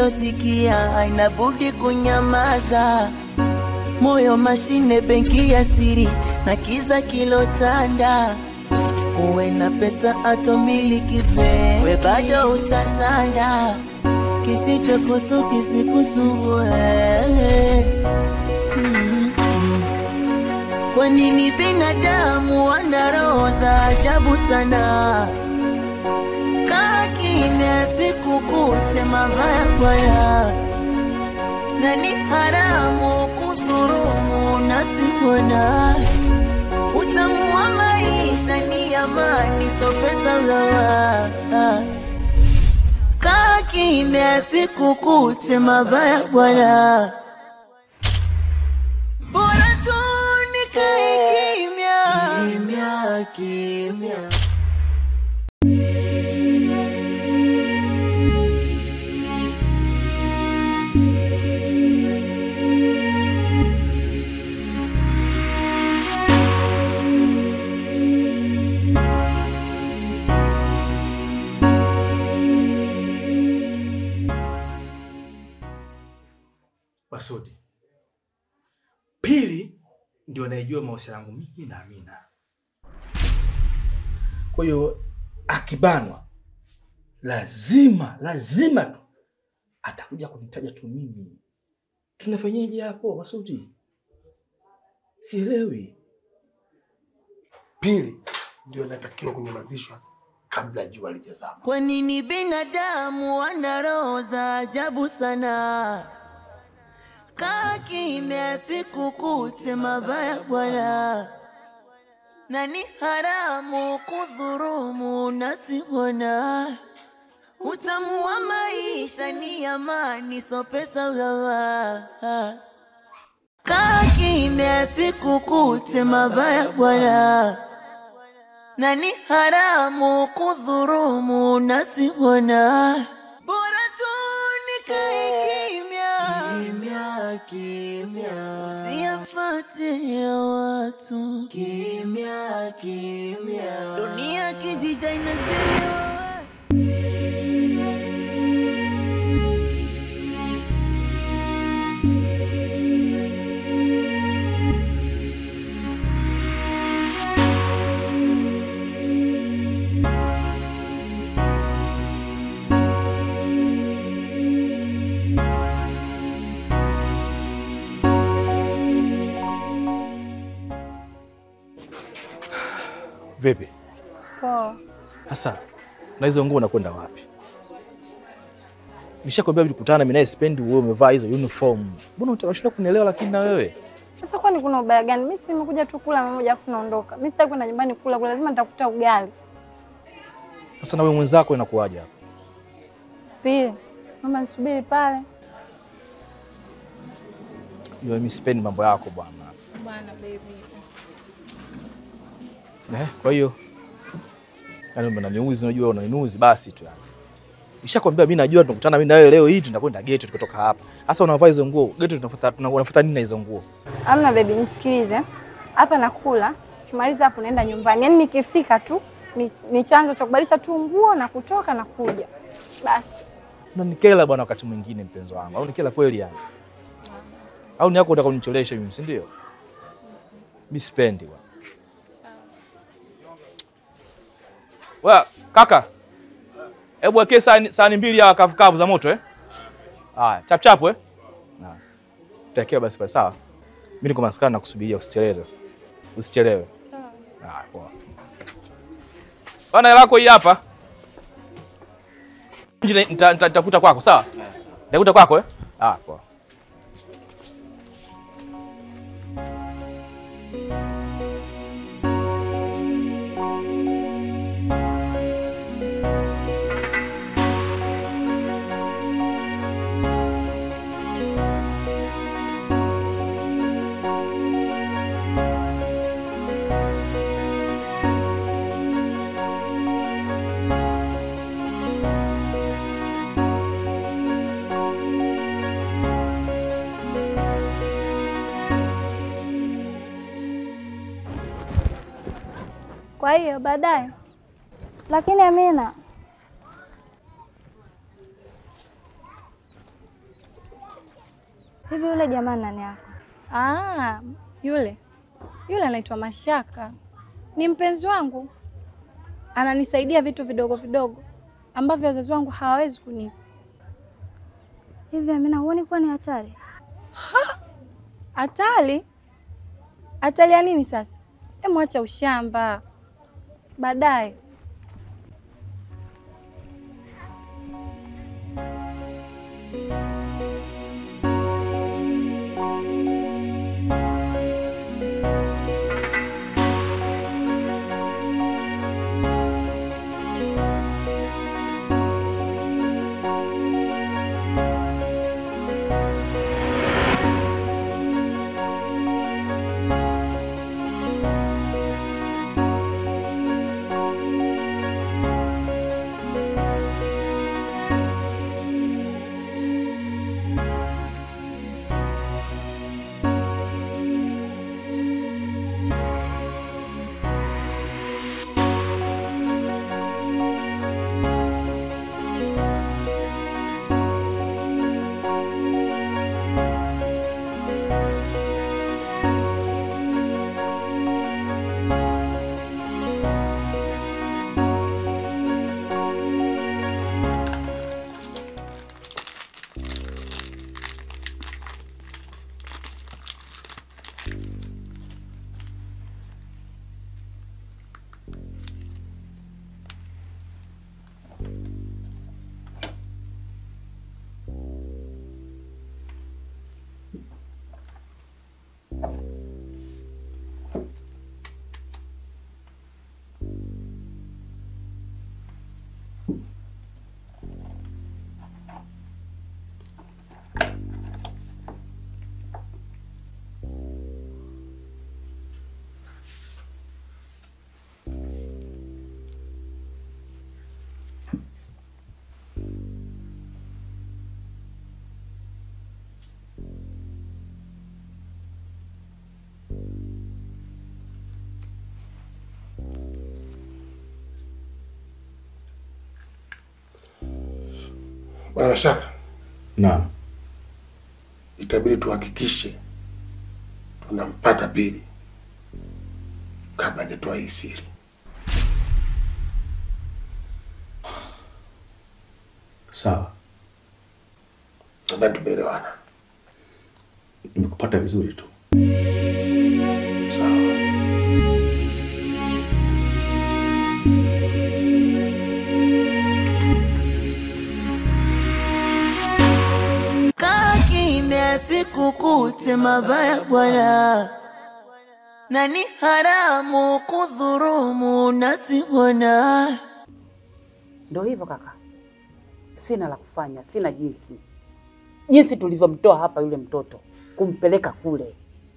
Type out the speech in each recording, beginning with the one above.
isiyosikia haina budi kunyamaza. Moyo mashine, benki ya siri na kiza kilotanda. Uwe na pesa atomiliki we bado utasanda. Kisichokusu kisikusumbue. Mm. Kwa nini binadamu wana roho za ajabu sana? Kaa kimya sikukute mabaya bwana, na ni haramu kudhurumu nasibona. Utamu wa maisha ni amani, so pesa gawa. Kaa kimya sikukute mabaya bwana, bora tu nikae kimya kimya kimya. Masudi. Pili ndio anayejua mahusiano yangu mimi na Amina. Kwa hiyo akibanwa, lazima lazima tu atakuja kunitaja tu mimi. Tunafanyaje hapo Masudi? Sielewi. Pili ndio inatakiwa kunyamazishwa kabla jua lijazama. Kwa nini binadamu wana roho za ajabu sana? Kaa kimya sikukute mabaya bwana, na ni haramu kudhurumu nasibona. Utamu wa maisha ni amani, so pesa gawa. Kaa kimya sikukute mabaya bwana, na ni haramu kudhurumu nasibona. Bora tu nikae kimya kimya kimya, usiyafate ya watu kimya kimya, dunia kijija inazelewa. Vipi? Poa. Sasa na hizo nguo unakwenda wapi? Nishakwambia tulikutana mimi naye spendi wewe umevaa hizo uniform. Mbona unashinda kunielewa lakini na wewe? Sasa kwani kuna ubaya gani? Mimi si nimekuja tu kula mara moja afu naondoka. Mimi sitaki kwenda nyumbani kula, kwa lazima nitakuta ugali. Sasa na wewe mwenzako inakuwaje hapa? Pili, mama nisubiri pale. Ndio mimi sipendi mambo yako bwana. Bwana baby. Eh, kwa hiyo yani unaniuzi, unajua unaniuzi basi tu yani. Nishakwambia mimi najua tunakutana mimi na wewe leo hii tunakwenda geto tukitoka hapa. Sasa unavaa hizo nguo, geto tunafuata tunafuata nini na hizo nguo? Amna baby, nisikilize. Hapa nakula, kimaliza hapo naenda nyumbani. Yaani nikifika tu ni, ni chanzo cha kubadilisha tu nguo na kutoka na kuja. Basi. Unanikela bwana wakati mwingine mpenzi wangu. Au nikela kweli yani? Au ni yako unataka kunicholesha mimi, si ndio? Mimi sipendi bwana. Wa kaka. Hebu wekee sahani sahani mbili ya kavu kavu za moto eh? Haya, chap chap eh? Na. Takia basi basi sawa. Mimi niko maskani na kusubiria usichelewe sasa. Usichelewe. Ah, poa. Bana hela yako hii hapa. Nje nita- nita- nitakuta kwako sawa? Nitakuta kwako eh? Ah, poa. Kwa hiyo baadaye. Lakini Amina, Hivi yule jamaa nani yako? Ah, yule yule anaitwa Mashaka, ni mpenzi wangu, ananisaidia vitu vidogo vidogo ambavyo wazazi wangu hawawezi kunipa. Hivi Amina, huoni kuwa ni hatari? Hatari? Hatari ya nini sasa? Hebu acha ushamba, baadaye Bwana Mashaka, Naam. itabidi tuhakikishe tunampata Pili kabla hajatoa hii siri. Sawa, Nadhani tumeelewana. nimekupata vizuri tu. Sawa. Kaa kimya sikukute mabaya bwana, na ni haramu kudhurumu nasihona. Ndo hivyo kaka, sina la kufanya, sina jinsi. Jinsi tulivyomtoa hapa yule mtoto kumpeleka kule,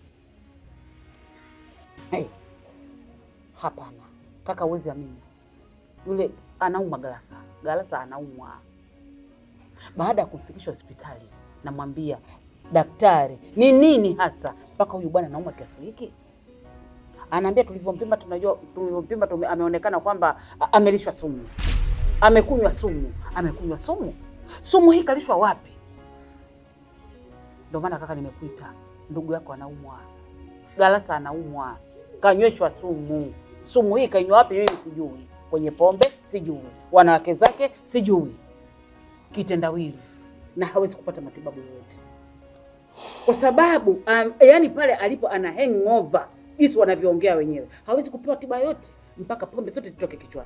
hey. Hapana kaka, uwezi amini, yule anaumwa Galasa, Galasa anaumwa. Baada ya kumfikisha hospitali, namwambia daktari, ni nini hasa mpaka huyu bwana anaumwa kiasi hiki? Anaambia tulivyompima, tunajua tulivyompima, tume- ameonekana kwamba a- amelishwa sumu amekunywa sumu, amekunywa sumu. Sumu hii kalishwa wapi? Ndio maana kaka, nimekuita ndugu yako anaumwa, Galasa anaumwa, kanyweshwa sumu. Sumu hii kainywa wapi? Mimi sijui, kwenye pombe sijui, wanawake zake sijui, kitendawili, na hawezi kupata matibabu yoyote kwa sababu um, yani pale alipo ana hangover, jinsi wanavyoongea wenyewe, hawezi kupewa tiba yote mpaka pombe zote zitoke kichwani.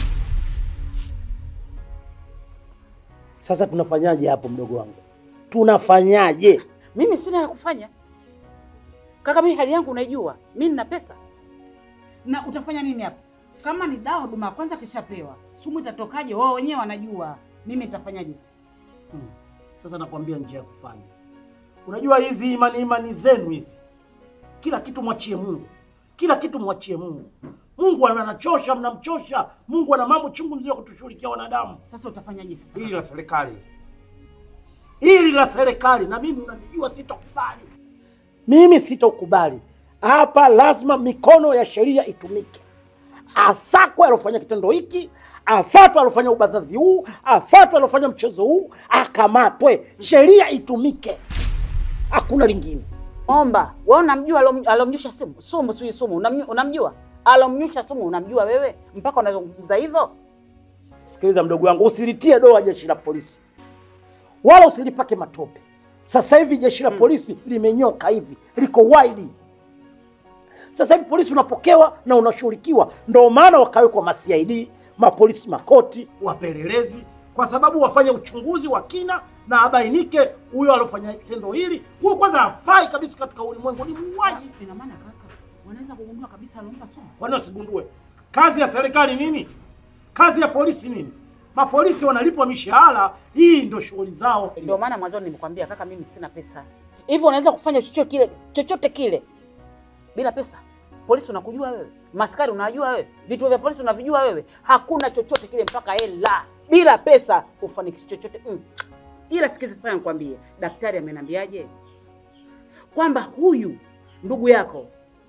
Sasa tunafanyaje hapo, mdogo wangu? Tunafanyaje? Mimi sina la kufanya kaka, mimi hali yangu unaijua, mimi nina pesa. Na utafanya nini hapo? Kama ni dawa huduma ya kwanza kishapewa, sumu itatokaje? Wao wenyewe wanajua, mimi nitafanyaje sasa? Hmm. Sasa nakwambia njia ya kufanya. Unajua hizi imani imani zenu hizi, kila kitu mwachie Mungu, kila kitu mwachie Mungu. Mungu anachosha, mnamchosha. Mungu ana mambo chungu mzima kutushughulikia wanadamu. Sasa utafanyaje sasa? Hili la serikali, hili la serikali, na mimi unanijua, sitokubali mimi, sitokubali hapa. Lazima mikono ya sheria itumike, asakwe alofanya kitendo hiki, afatwe alofanya ubadhazi huu, afatwe alofanya mchezo huu, akamatwe, sheria itumike. hakuna lingine. Omba, wewe unamjua alom- alomnyusha sumu? Sumu sio sumu. Unamnyu- Unamjua? Alomnyusha sumu unamjua wewe? Mpaka unazungumza hivyo? Sikiliza mdogo wangu, usilitie doa jeshi la polisi wala usilipake matope. Sasa hivi jeshi la polisi limenyoka hivi, liko wide. Sasa hivi polisi unapokewa na unashughulikiwa, ndio maana wakawekwa ma CID, mapolisi makoti, wapelelezi, kwa sababu wafanye uchunguzi wa kina na abainike huyo alofanya tendo hili. Huyo kwanza hafai kabisa katika ulimwengu, ni muuaji. Ina maana kaka, wanaweza kugundua kabisa alompa sumu. Kwani wasigundue? Kazi ya serikali nini? Kazi ya polisi nini? Mapolisi wanalipwa mishahara, hii ndio shughuli zao. Ndio maana mwanzoni nimekwambia kaka, mimi sina pesa. Hivyo unaweza kufanya chochote kile, chochote kile bila pesa? Polisi unakujua wewe, maskari unajua wewe, vituo vya polisi unavijua wewe. Hakuna chochote kile mpaka hela. Bila pesa ufanikishe chochote mm. Ila sikiza sana, nikwambie, daktari ameniambiaje kwamba huyu ndugu yako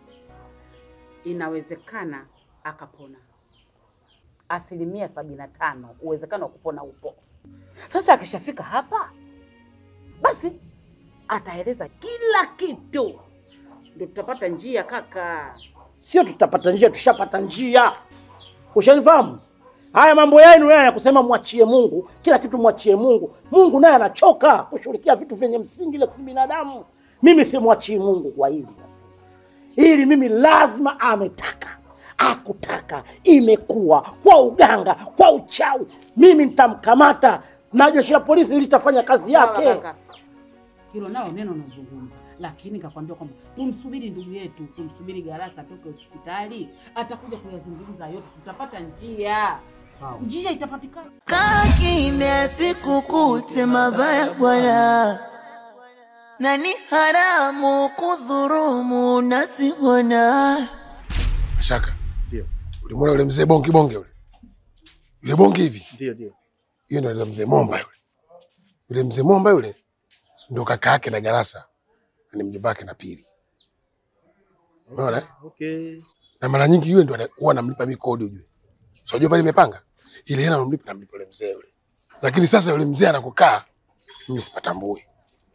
inawezekana akapona asilimia sabini na tano uwezekano wa kupona upo. Sasa akishafika hapa, basi ataeleza kila kitu, ndio tutapata njia kaka. Sio tutapata njia, tushapata njia. Ushanifahamu? Haya mambo yenu haya ya kusema mwachie Mungu, kila kitu mwachie Mungu. Mungu naye anachoka kushughulikia vitu vyenye msingi la si binadamu. Mimi simwachii Mungu kwa hili nasema. Hili mimi lazima ametaka, akutaka, imekuwa kwa uganga, kwa uchawi. Mimi nitamkamata na jeshi la polisi litafanya kazi Sawa, yake. kaka. Hilo nao neno unazungumza, lakini kakwambia kwamba tumsubiri ndugu yetu, tumsubiri Garasa atoke hospitali, atakuja kuyazungumza yote, tutapata njia, Sawa. njia itapatikana. Kaa kimya sikukute mabaya bwana, na ni haramu kudhurumu nasihona. Mashaka, Ndio. ulimwona yule mzee bongi bonge yule yule bongi hivi, Ndio, ndio. hiyo ndio yule mzee Momba yule. Yule mzee Momba yule ndio kaka yake na Garasa, na ni mjomba wake na Pili. Umeona? eh? Okay. Na mara nyingi yule ndio ana- huwa anamlipa mimi kodi ujue. So unajua pale nimepanga ile hela anamlipa namlipa yule mzee yule. Lakini sasa yule mzee anakukaa mimi sipatambui.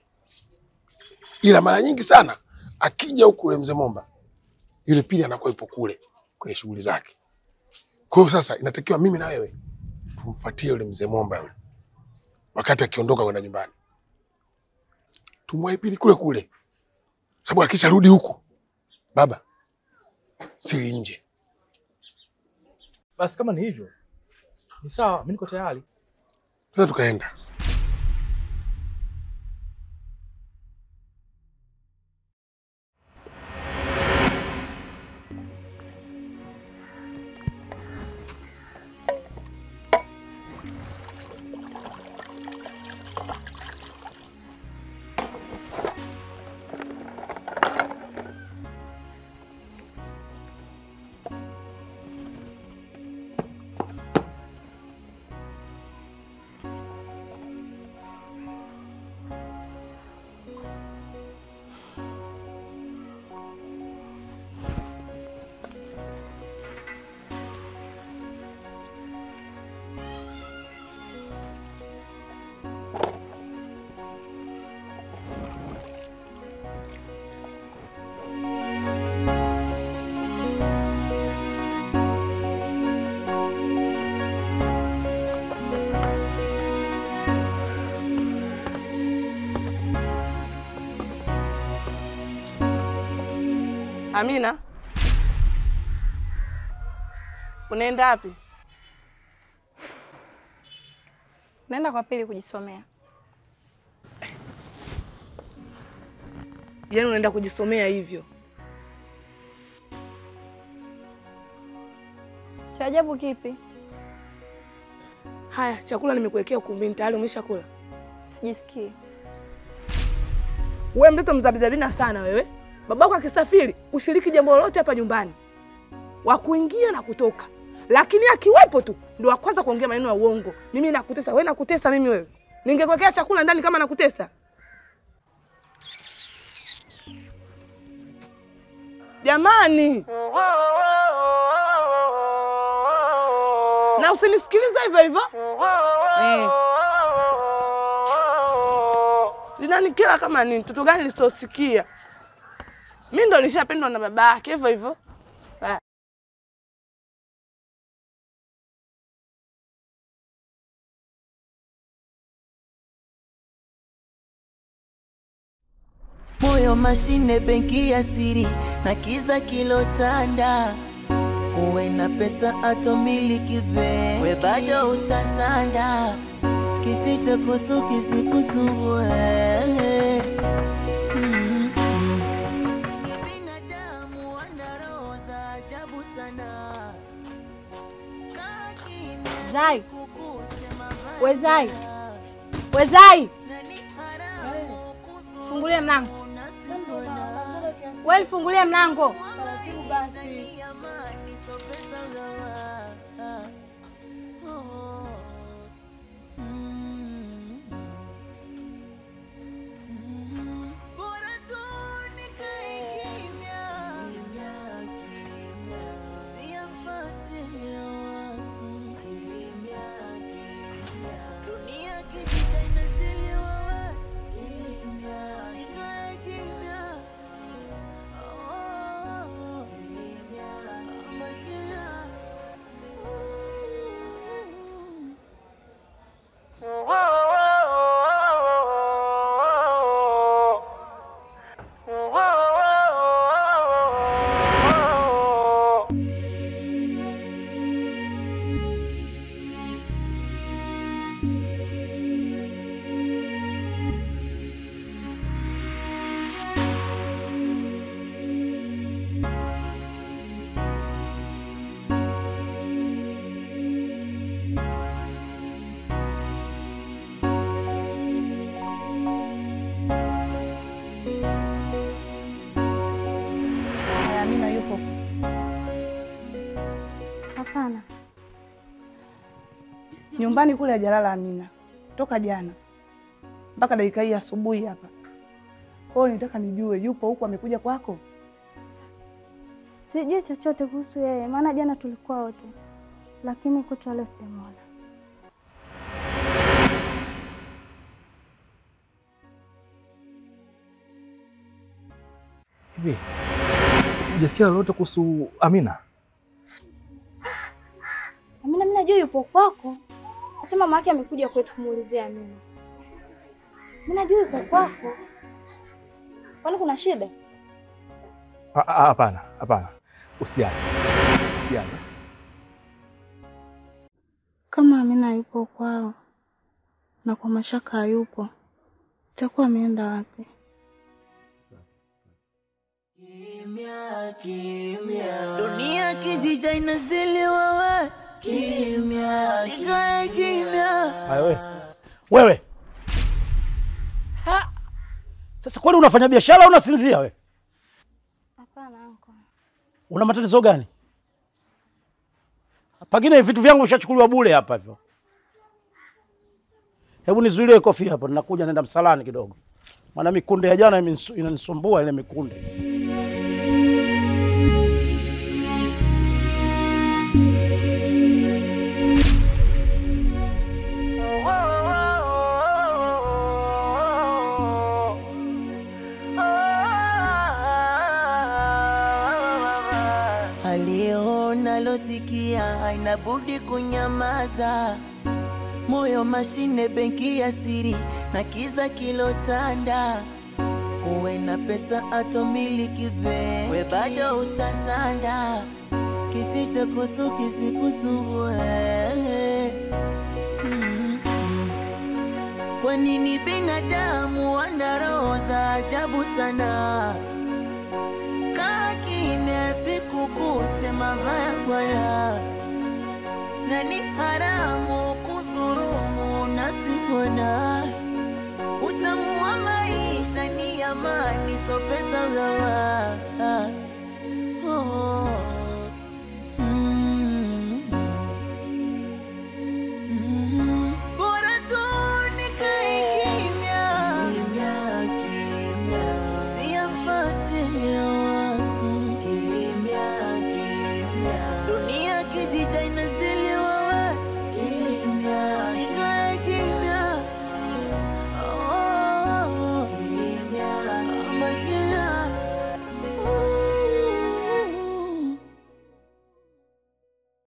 Ila mara nyingi sana akija huku yule mzee Momba yule Pili anakuwa yupo kule kwenye shughuli zake. Kwa hiyo sasa inatakiwa mimi na wewe tumfuatie yule mzee Momba yule. Wakati akiondoka kwenda nyumbani. Tumwahi Pili kule kule. Sababu akisharudi huku baba siri nje. Basi kama ni hivyo ni sawa, mimi niko tayari. Sasa tukaenda. Amina, unaenda wapi? Naenda kwa Pili kujisomea. Yaani unaenda kujisomea hivyo? Cha ajabu kipi? Haya, chakula nimekuwekea ukumbini tayari, umeshakula? Sijisikii. Wewe mtoto mzabizabina sana wewe. Babako akisafiri ushiriki jambo lolote hapa nyumbani, wa kuingia na kutoka, lakini akiwepo tu ndo wa kwanza kuongea maneno ya uongo. Mimi nakutesa wewe, nakutesa mimi wewe? Ningekuwekea chakula ndani kama nakutesa? Jamani, na usinisikilize hivyo hivyo eh. linanikera kama nini? Mtoto gani lisosikia? Mi ndo nishapendwa na baba yake hivyo hivyo. Ah. moyo mashine, benki ya siri na kiza kilotanda. Uwe na pesa atomiliki ve, we bado utasanda. Kisichokusu kisikusumbue. Mm. Binadamu wana roho za ajabu sana. Kaa kimya, Zai, kukute mabaya. we Zai, we Zai, Na ni haramu kudhuru fungulie mlango. unasibona. We fungulie mlango. Haya, Amina yupo. Hapana, Nyumbani kule hajalala Amina. Toka jana. Mpaka dakika hii asubuhi hapa. Kwa hiyo nitaka nijue yupo huku amekuja kwako? sijui chochote kuhusu yeye, maana jana tulikuwa wote, lakini kutwa leo sijamwona. Hivi hujasikia lolote kuhusu Amina? Amina, mimi najua yupo kwako, hata mama yake amekuja kwetu kumuulizia Amina. Mimi najua yupo kwako, kwani kuna shida? Ah, ah, Hapana, hapana, usijali, usijali. Kama Amina yupo kwao na kwa mashaka hayupo, itakuwa ameenda wapi? Kimya, kimya. Dunia kijija inaziliwa we kimya, ikae kimya. Haya wewe. Wewe. Ha! Sasa kwani unafanya biashara au unasinzia wewe? Hapana anko, Una matatizo gani? Pengine vitu vyangu vishachukuliwa bure hapa hivyo. Hebu nizuilie kofi hapo, ninakuja naenda msalani kidogo. Maana mikunde ya jana imenisu- inanisumbua ile mikunde. Aliyeona losikia haina budi kunyamaza. Moyo mashine, benki ya siri na kiza kilotanda. Uwe na pesa atomiliki ve, we bado utasanda. Kisichokusu kisikusumbue. Mm. Kwa nini binadamu wana roho za ajabu sana? Kaa kimya, sikukute mabaya bwana, na ni haramu kudhurumu nasibona. Utamu wa maisha ni amani, so pesa gawa. Oh. Mm. Mm. Bora tu nikae kimya. Kimya, kimya. Usiyafuatilie watu. Kimya, kimya. Dunia kijita ina